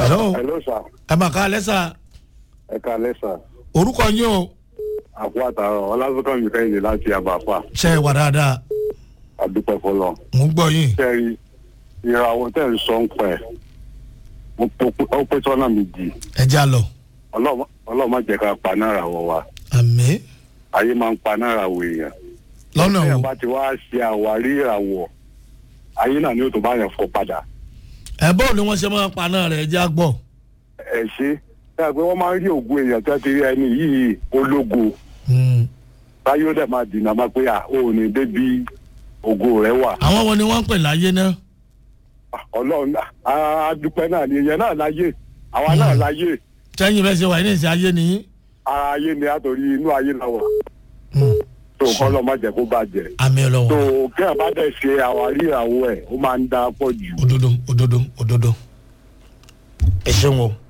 hello hello sir ẹ mà ká lẹ́sà ẹ káalẹ́ sir orúkọ yín o àpò àtàrọ ọlásùnkàn mi kẹ́hìndé láti àbàfà ṣe é wà dáadáa àdúpẹ́ fọlọ́ mò ń gbọ́ yín kẹ́rì ìràwọ̀ tẹ̀ ń sọ ń pẹ́ ó pé sọ́nà méjì ẹ já lọ ọlọ́mọ jẹ́ ká pa náírà wọ wa àmì ayé máa ń pa náírà wọ èèyàn lọ́nà téèyàn wo bá ti wá ṣe àwárí ìràwọ̀ ayé náà ni ó tó bá yẹn fọ padà ẹ bọ́ọ̀ ni wọ́n ṣe máa ń pa náà rẹ̀ ẹ já gbọ́ ẹ ṣe ẹ pé wọ́n máa ń rí ògùn èèyàn tó ti rí ẹni yìí ológo Hmm. táyé ó dẹ̀ máa dìnnà máa pé à ó ní débi ògo rẹ̀ wà àwọn wo ni wọ́n ń pè láyé náà ọlọ́run náà adúpẹ́ náà ni èèyàn náà láyé àwa náà láyé sẹ́yìn bẹ́ẹ̀ ṣe wà ní ìsìn ayé nìyí ara ayé ni àtòrí inú ayé la wà Hmm. tó kọ́ lọ́ má jẹ́ kó bàjẹ́ àmì tó ọlọ́wọ́ kí ẹ̀ bá dẹ̀ ṣe àwárí ìràwọ̀ ẹ̀ ó máa ń dá pọ̀ jù. òdodo òdodo òdodo ẹ ṣeun o.